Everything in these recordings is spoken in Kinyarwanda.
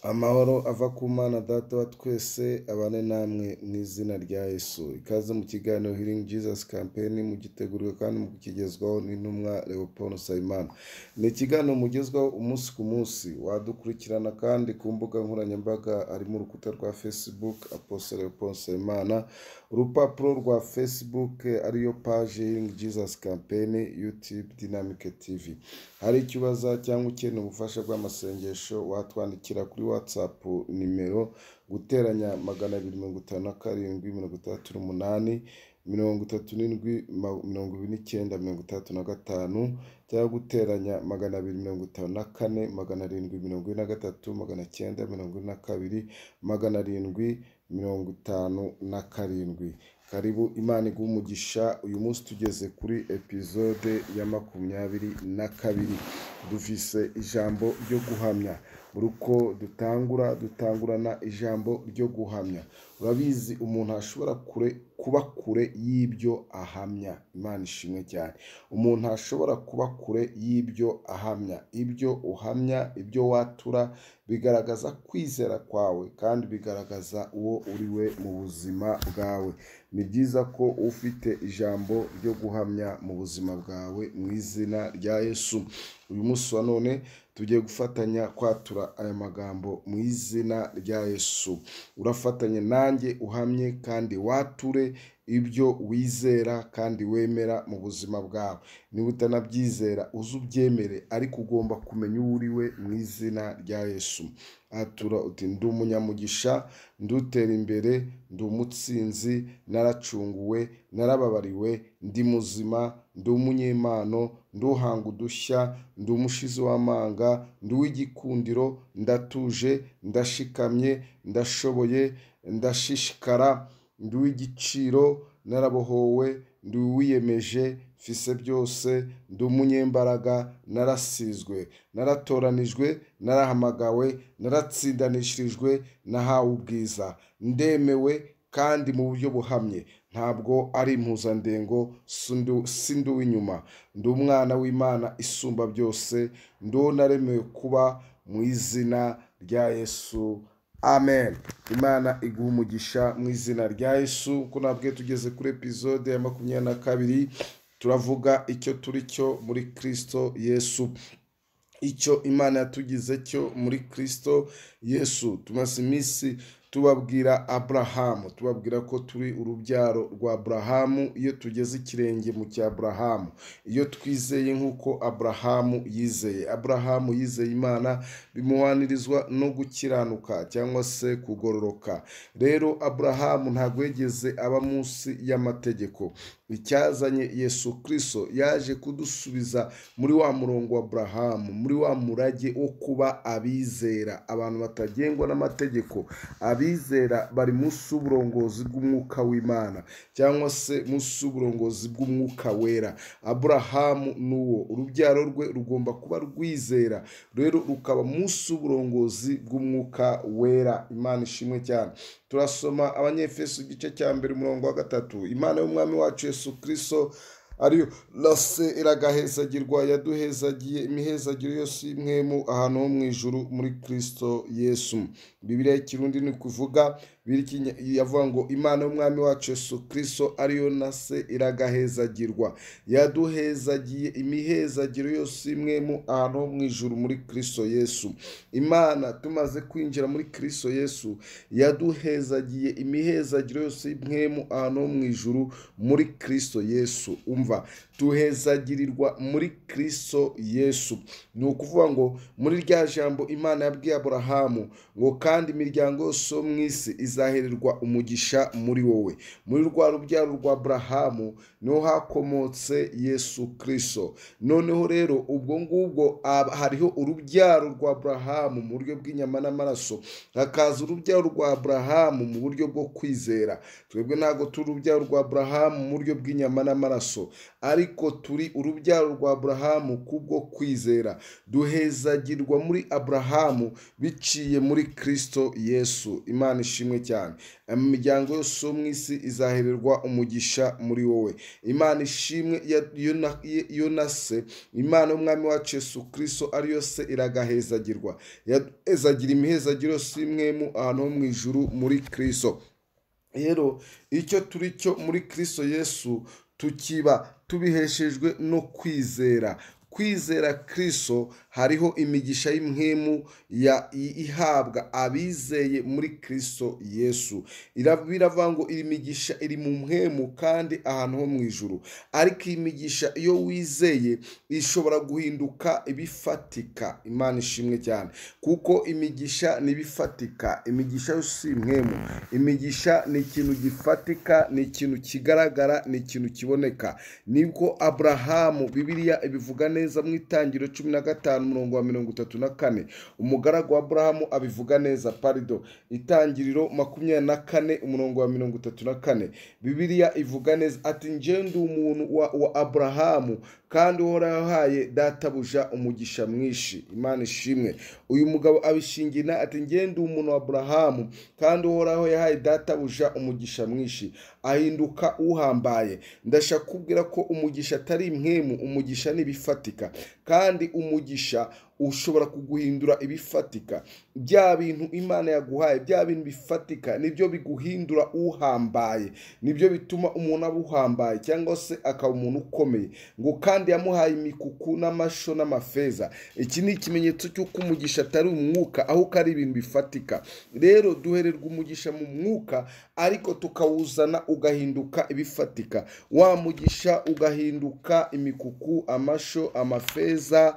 Amahoro ava ku Mana Data wa twese abane namwe mu izina rya Yesu. Ikaze mu kiganiro Healing Jesus Campaign mugitegurwa kandi mukigezwaho n'intumwa Leopold Nsabimana. Ni ikiganiro mugezwaho umunsi ku munsi, wadukurikirana kandi ku mbuga nkoranyambaga harimo urukuta rwa Facebook Apostle Leopold Nsabimana, urupapuro rwa Facebook ariyo page Healing Jesus Campaign, YouTube Dynamic TV. Hari icyo ubaza cyangwa ukeneye ubufasha bw'amasengesho watwandikira kuri WhatsApp nimero guteranya magana abiri mirongo itanu na karindwi mirongo itandatu n'umunani mirongo itatu n'indwi ma- mirongo ibiri n'icyenda mirongo itandatu na gatanu cyangwa guteranya magana abiri mirongo itanu na kane magana arindwi mirongo ine na gatatu magana cyenda mirongo ine na kabiri magana arindwi mirongo itanu na karindwi karibu imana iguha umugisha uyu munsi tugeze kuri epizode ya makumyabiri na kabiri dufise ijambo ryo guhamya buri uko dutangura dutangurana ijambo ryo guhamya urabizi umuntu ashobora kure kuba kure y'ibyo ahamya imana ishimwe cyane umuntu ashobora kuba kure y'ibyo ahamya ibyo uhamya ibyo watura bigaragaza kwizera kwawe kandi bigaragaza uwo uri we mu buzima bwawe ni byiza ko ufite ijambo ryo guhamya mu buzima bwawe mu izina rya yesu uyu munsi wa none tugiye gufatanya kwatura aya magambo mu izina rya yesu urafatanye nanjye uhamye kandi wature ibyo wizera kandi wemera mu buzima bwawe niba utanabyizera uze ubyemere ariko ugomba kumenya uwo uri we mu izina rya yesu atura uti ndi umunyamugisha ndutera imbere ndi umutsinzi naracunguwe narababariwe ndi muzima ndi umunyempano ndi uhanga udushya ndi umushizi w'amanga ndi uw'igikundiro ndatuje ndashikamye ndashoboye ndashishikara ndi uw'igiciro narabohowe ndi uwiyemeje mfise byose ndi umunyembaraga narasizwe naratoranijwe narahamagawe naratsindanishirijwe nahawe ubwiza ndemewe kandi mu buryo buhamye ntabwo ari impuzandengo si undi- si ndi uw'inyuma ndi umwana w'imana isumba byose ndi uwo naremewe kuba mu izina rya yesu amen imana iguha umugisha mu izina rya yesu ko nabwe tugeze kuri epizode ya makumyabiri na kabiri turavuga icyo turi cyo muri kristo yesu icyo imana yatugize cyo muri kristo yesu tumaze iminsi tubabwira aburahamu tubabwira ko turi urubyaro rwa aburahamu iyo tugeze ikirenge mu cya aburahamu iyo twizeye nk'uko aburahamu yizeye aburahamu yizeye imana bimuhanirizwa no gukiranuka cyangwa se kugororoka rero aburahamu ntabwo yigeze aba munsi y'amategeko icyazanye yesu kristo yaje kudusubiza muri wa murongo wa aburahamu muri wa murage wo kuba abizera abantu batagengwa n'amategeko abizera bari munsi y'uburongozi bw'umwuka w'imana cyangwa se munsi y'uburongozi bw'umwuka wera aburahamu ni uwo urubyaro rwe rugomba kuba rwizera rero rukaba munsi y'uburongozi bw'umwuka wera imana ishimwe cyane turasoma abanyefeso igice cya mbere umurongo wa gatatu imana y'umwami wacu yesu kristo ariyo rase iragahezagirwa yaduhezagiye imihezagiro yose y'imwemu ahantu ho mu ijuru muri kristo yesu bibiliya y'ikirundi ni kuvuga birikinya- yavuga ngo imana y'umwami wacu yesu kristo ariyo nase iragahezagirwa yaduhezagiye imihezagiro yose y'imwemu ahantu ho mu ijuru muri kristo yesu imana tumaze kwinjira muri kristo yesu yaduhezagiye imihezagiro yose y'imwemu ahantu ho mu ijuru muri kristo yesu umva tuhezagirirwa muri kristo yesu ni ukuvuga ngo muri rya jambo imana yabwiye aburahamu ngo kandi imiryango yose yo mu isi izahererwa umugisha muri wowe muri rwa rubyaro rwa aburahamu niho hakomotse yesu kristo noneho rero ubwo ngubwo ab- hariho urubyaro rwa aburahamu mu buryo bw'inyama n'amaraso hakaza urubyaro rwa aburahamu mu buryo bwo kwizera twebwe ntabwo turi urubyaro rwa aburahamu mu buryo bw'inyama n'amaraso ariko turi urubyaro rwa aburahamu kubwo kwizera duhezagirwa muri aburahamu biciye muri kristo yesu imana ishimwe cyane imiryango yose yo mu isi izahererwa umugisha muri wowe imana ishimwe ya- Yona- yonase imana y'umwami wacu yesu kristo ariyo se iragahezagirwa yahezagira imihezagiro si imwe mu ahantu ho mu ijuru muri kristo rero icyo turi cyo muri kristo yesu tukiba tubiheshejwe no kwizera kwizera kristo hariho imigisha y'imwemu ya i- ihabwa abizeye muri kristo yesu Ira- biravuga ngo iyi migisha iri mu mwemu kandi ahantu ho mu ijuru ariko iyi migisha iyo wizeye ishobora guhinduka ibifatika imana ishimwe cyane kuko imigisha ni ibifatika imigisha yo si imwemu imigisha ni ikintu gifatika ni ikintu kigaragara ni ikintu kiboneka nibwo aburahamu bibiliya ibivuga neza mu itangiriro cumi na gatanu umurongo wa mirongo itatu na kane umugaragu wa aburahamu abivuga neza parido itangiriro makumyabiri na kane umurongo wa mirongo itatu na kane bibiliya ivuga neza ati njyewe ndi umuntu wa, wa aburahamu kandi uhoraho yahaye databuja umugisha mwinshi imana ishimwe uyu mugabo abishingina ati njyewe ndi umuntu wa aburahamu kandi uhoraho yahaye databuja umugisha mwinshi ahinduka uhambaye ndashaka kubwira ko umugisha atari imwemu umugisha ni ibifatika kandi umugisha ushobora kuguhindura ibifatika bya bintu imana yaguhaye bya bintu bifatika nibyo biguhindura uhambaye nibyo bituma umuntu aba uhambaye cyangwa se akaba umuntu ukomeye ngo kandi yamuhaye imikuku n'amasho n'amafeza iki ni ikimenyetso cy'uko umugisha atari umwuka ahubwo ari ibintu bifatika rero duhererwa umugisha mu mwuka ariko tukawuzana ugahinduka ibifatika wa mugisha ugahinduka imikuku amasho amafeza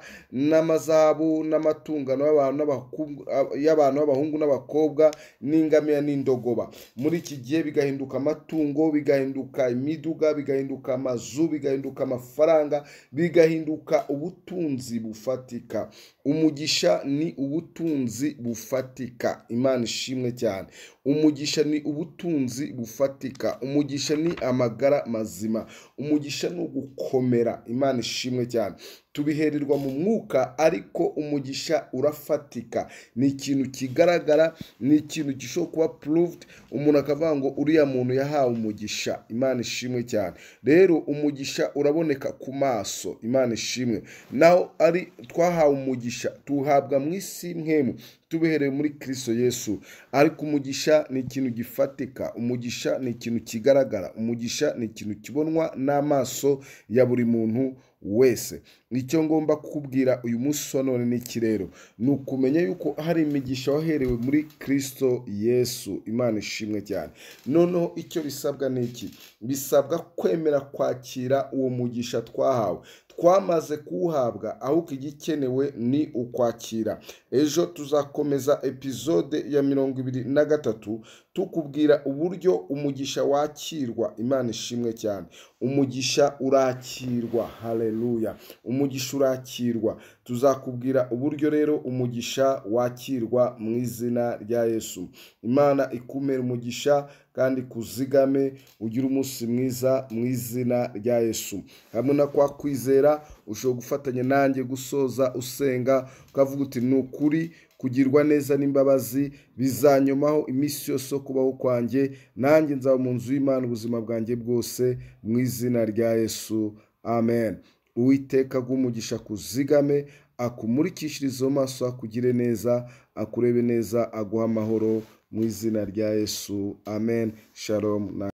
n'amazahabu n'amatungano y'abantu n'abaku- y'abantu b'abahungu n'abakobwa n'ingamiya n'indogoba muri iki gihe bigahinduka amatungo bigahinduka imiduga bigahinduka amazu bigahinduka amafaranga bigahinduka ubutunzi bufatika umugisha ni ubutunzi bufatika imana ishimwe cyane umugisha ni ubutunzi bufatika umugisha ni amagara mazima umugisha ni ugukomera imana ishimwe cyane tubihererwa mu mwuka ariko umugisha urafatika ni ikintu kigaragara ni ikintu gishobora kuba puruvudi umuntu akavuga ngo uriya muntu yahawe umugisha imana ishimwe cyane rero umugisha uraboneka ku maso imana ishimwe naho ari twahawe umugisha tuwuhabwa mu isi mwemu tubihereye muri kristo yesu ariko umugisha ni ikintu gifatika umugisha ni ikintu kigaragara umugisha ni ikintu kibonwa n'amaso ya buri muntu wese icyo ngomba kukubwira uyu munsi wa none n'iki rero ni ukumenya yuko hari imigisha waherewe muri kristo yesu imana ishimwe cyane noneho icyo bisabwa ni iki bisabwa kwemera kwakira uwo mugisha twahawe twamaze kuwuhabwa ahubwo igikenewe ni ukwakira ejo tuzakomeza epizode ya mirongo ibiri na gatatu tukubwira uburyo umugisha wakirwa imana ishimwe cyane umugisha urakirwa haleluya umugisha urakirwa tuzakubwira uburyo rero umugisha wakirwa mu izina rya yesu imana ikumere umugisha kandi kuzigame ugire umunsi mwiza mu izina rya yesu hamwe na kwa kwizera ushobora gufatanya nanjye gusoza usenga ukavuga uti ni ukuri kugirwa neza n'imbabazi bizanyomaho iminsi yose yo kubaho kwanjye nanjye nzaba mu nzu y'imana ubuzima bwanjye bwose mu izina rya yesu amen uwiteka agumugisha kuzigame akumurikishirize mu maso akugire neza akurebe neza aguha amahoro mu izina rya yesu amen shalom na